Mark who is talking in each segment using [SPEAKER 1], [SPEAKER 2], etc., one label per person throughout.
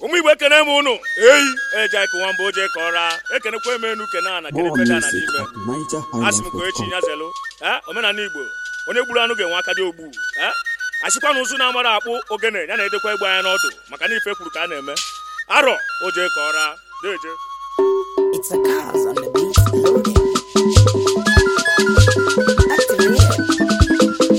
[SPEAKER 1] ụmụ igbo ekene m ụnụ eyi eje ka nwamba oje ka ọra ekenekwa m enu kene ana kene
[SPEAKER 2] More
[SPEAKER 1] feda na
[SPEAKER 2] music
[SPEAKER 1] n'ime
[SPEAKER 2] at
[SPEAKER 1] asị m ka echi
[SPEAKER 2] nigerhighlife.com.
[SPEAKER 1] nyazelu ee omenala igbo onye gburu anụ ga-enwe aka dị ogbu ee asịkwa na ụzụ na-amara akpụ ogene ya na-edekwa egbe anya n'ọdụ maka na ife kwuru ka a na-eme arọ oje ka ọra deje
[SPEAKER 3] It's a cause on the beat loading. Activate.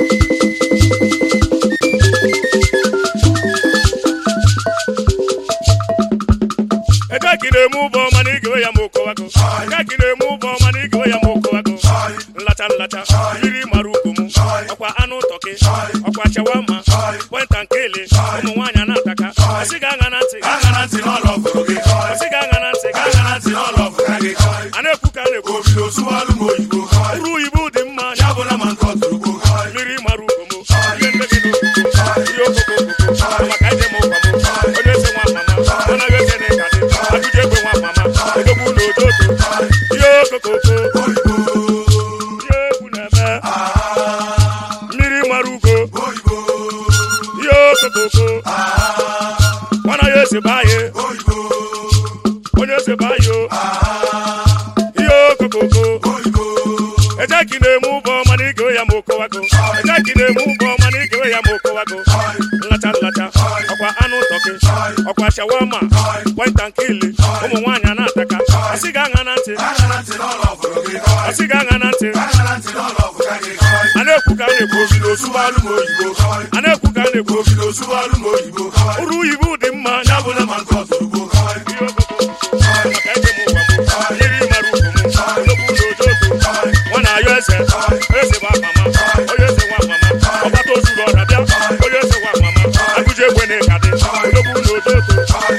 [SPEAKER 1] eke ka ị na-eme ụbọ ọma na igewe ya ma okowago eke ka ị na-eme ụbọ ọma na igewe ya ma okowago nlacha nlacha yiri mara ukwu m ọkwa anụ tọkị ọkwa shawama kwenta nke ele ụmụ nwaanyị na-ataka ọsị ga-aṅa na ntị
[SPEAKER 4] Aka na ntị n'ọlọ fụrụ gị kọị.
[SPEAKER 1] ọsị ga-aṅa na ntị
[SPEAKER 4] Aka na ntị n'ọlọ fụrụ gị kọị.
[SPEAKER 1] a na-ekwu ka a na-ekwu
[SPEAKER 4] Obido sụwalụ m oyibo kọị.
[SPEAKER 1] uru oyibo dị mma
[SPEAKER 4] Ya bụ na ma nke ọtụrụgbo kọị.
[SPEAKER 1] mmiri mara ukwu m ihe ndege n'okoko ihe okoko okoko maka ije m ụkwa m onye eze nwa mama anaghị eze na ịga dị ajụjụ egbe nwa mama odogwu na ododo ihe okokoko
[SPEAKER 4] Oyibo,
[SPEAKER 1] ihe egwu na-eme mmiri mara ugo
[SPEAKER 4] oyibo,
[SPEAKER 1] ihe okokoko nwana ya eze baye
[SPEAKER 4] oyibo,
[SPEAKER 1] onye eze baye o ihe okokoko
[SPEAKER 4] oyibo,
[SPEAKER 1] eje ka ị na-eme ụbọ ọma na igewe ya ma okowago eje ka ị na-eme ụbọ ọma na igewe ya ma okowago
[SPEAKER 4] kọị.
[SPEAKER 1] nlacha nlacha ọkwa anụ tọkị ọkwa shawama kwenta nke ili ụmụ nwaanyị a na-ataka asị ga-aṅa na ntị
[SPEAKER 4] Aka na ntị n'ọlọ fụrụ gị kọị.
[SPEAKER 1] asị ga-aṅa na ntị
[SPEAKER 4] Aka na ntị n'ọlọ fụrụ gị kọị.
[SPEAKER 1] a na-ekwu ka a na-ekwu
[SPEAKER 4] Obido sụwalụ m oyibo kọị.
[SPEAKER 1] a na-ekwu ka a na-ekwu
[SPEAKER 4] Obido sụwalụ m oyibo kọị.
[SPEAKER 1] uru oyibo dị mma
[SPEAKER 4] Ya bụ na ma nke ọtụrụgbo kọị.
[SPEAKER 1] ihe okoko maka ije m ụwa m yiri mara ugwu m ologbu na ojoto nwa na-ayọ eze eze bụ mama onye eze nwa mama ọgbata ozuru ọra bịa onye eze nwa mama agụji egbe na ịka dị ologbu na ojoto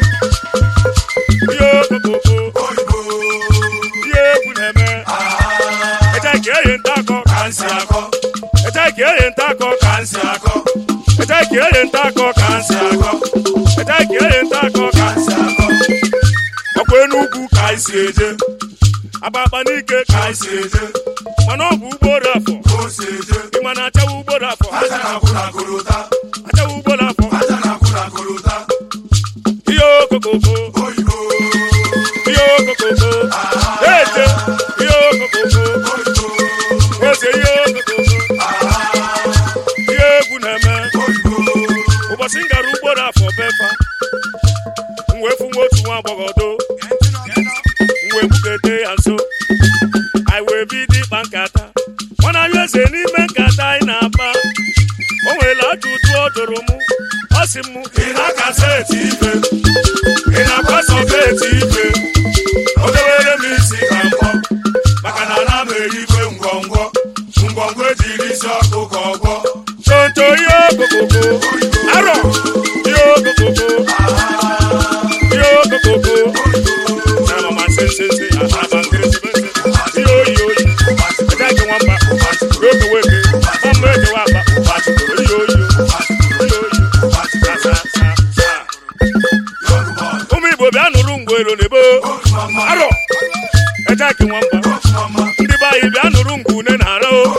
[SPEAKER 1] ihe okoko
[SPEAKER 4] Oyibo,
[SPEAKER 1] ihe egwu na-eme eje ka eyi nta akọ
[SPEAKER 4] ka nsị akọ,
[SPEAKER 1] eje ka eyi nta akọ ka
[SPEAKER 4] ka nsị akọ,
[SPEAKER 1] eje ka eyi nta akọ ka
[SPEAKER 4] ka nsị akọ,
[SPEAKER 1] eje ka eyi nta akọ ka
[SPEAKER 4] ka nsị akọ.
[SPEAKER 1] ọkwa enugwu ka anyị si eje agbakpa n'ike ka
[SPEAKER 4] Ka
[SPEAKER 1] anyị
[SPEAKER 4] isi
[SPEAKER 1] si
[SPEAKER 4] eje,
[SPEAKER 1] mana ọ bụ ugboro afọ
[SPEAKER 4] ka o si eje.
[SPEAKER 1] ịma na achawa ugboro afọ
[SPEAKER 4] Aja na-akwụ na korota,
[SPEAKER 1] achawa ugboro afọ
[SPEAKER 4] aja na-akwụ na korota.
[SPEAKER 1] ihe okokoko
[SPEAKER 4] Oyibo,
[SPEAKER 1] ihe okokoko eje ihe okokoko
[SPEAKER 4] oyibo,
[SPEAKER 1] eze ihe okokoko ihe egwu na-eme
[SPEAKER 4] oyibo,
[SPEAKER 1] ụbọchị m gara ugboro afọ befa m wee fụ nwa otu nwa agbọghọ do m wee bugete ya nso anyị wee bido ịkpa nkata mana anyị eze n'ime nkata anyị na-akpa o nwere ajụjụ ọ jụrụ mụ ọ sị m
[SPEAKER 4] ị na-akasa eti ife, ị na-akwasọba eti ife. O dewere m isi ka mkpọ, maka na ana m erikwe ngwọngwọ. Ngwọngwọ ejiri isi ọkụ ka ọgwọ.
[SPEAKER 1] tonto ihe okokoko arọ ihe okokoko ihe okokoko na mama nsensensị aba nkịrịsịmesị ihe oyi oyi ebe ake nwamba oke weke ọmụ ekewa akpa ihe oyi ihe oyi sa sa sa sa ụmụ igbo bịa nụrụ ngwero n'ebo arọ eje ake nwamba ndị be anyị bịa nụrụ ngwu une na ara o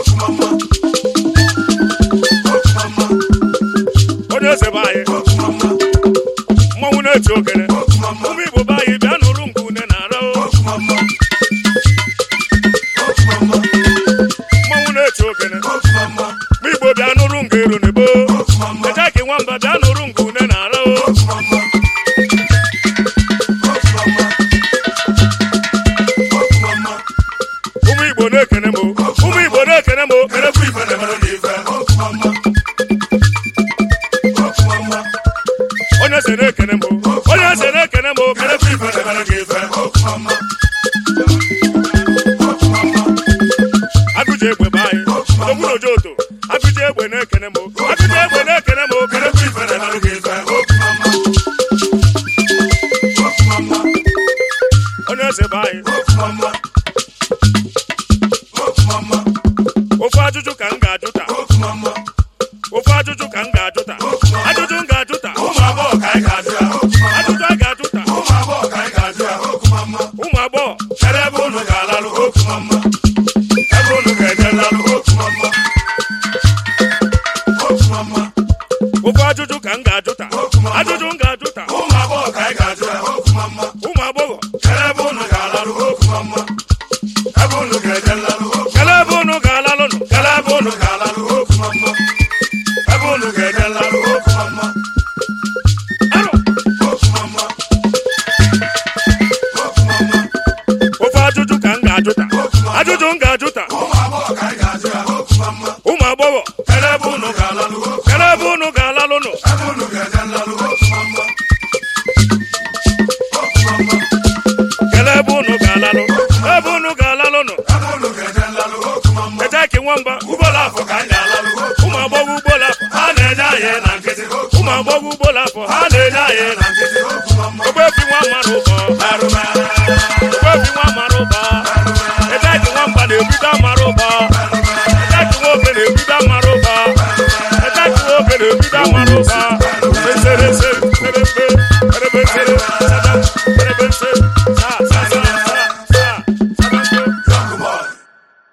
[SPEAKER 1] onye eze be anyị mmanwụ na-eti ogene ụmụ igbo be anyị bịa nụrụ ngwu une na ara o mmanwụ na-eti ogene ụmụ igbo bịa nụrụ ngero n'ebo eje ake nwamba bịa nụrụ ngwu une na ara o ụmụ igbo na-ekene m o. ụmụ igbo na-ekene m o.
[SPEAKER 4] Kerekwu ife na-emere n'ife.
[SPEAKER 1] onye eze na-ekene m o. onye eze na-ekene m o.
[SPEAKER 4] Kerekwu ife na-emere n'ife.
[SPEAKER 1] agụji egbe be anyị odogwu na ojoto agụji egbe na-ekene m o. agụji egbe na-ekene m o.
[SPEAKER 4] Kerekwu ife na-emere n'ife.
[SPEAKER 1] onye eze be anyị ofu ajụjụ ka m ga-ajụ taa ofu ajụjụ ka m ga-ajụ taa ajụjụ m ga-ajụ taa
[SPEAKER 4] Ụmụ agbọghọ ka anyị ga-ajụ ya.
[SPEAKER 1] ajụjụ a ga-ajụ taa
[SPEAKER 4] Ụmụ agbọghọ ka anyị ga-ajụ ya.
[SPEAKER 1] ụmụ agbọghọ
[SPEAKER 4] Kedu ebe unu ga-alalụ otu mama? Ebe unu ga-eje lalụ otu mama? Otu mama,
[SPEAKER 1] ofu ajụjụ ka m ga-ajụ taa ajụjụ m ga-ajụ taa
[SPEAKER 4] ụmụ agbọghọ
[SPEAKER 1] kele ebe unu ga-alalụ ebe unu ga-alalụ nụ eteki nwamba ugbola afọ ka anyị ga-alalụ ụmụ agbọghọ ugbola afọ ha na-enye anyị na nkịtị ụmụ agbọghọ ugbola afọ ha na-enye anyị na nkịtị ogbebi nwa mara ụbọ ogbebi nwa mara ụbọ eteki nwamba na-ebido amara ụbọ eteki nwoke na-ebido amara ụbọ eteki nwoke na-ebido amara ụbọ eserese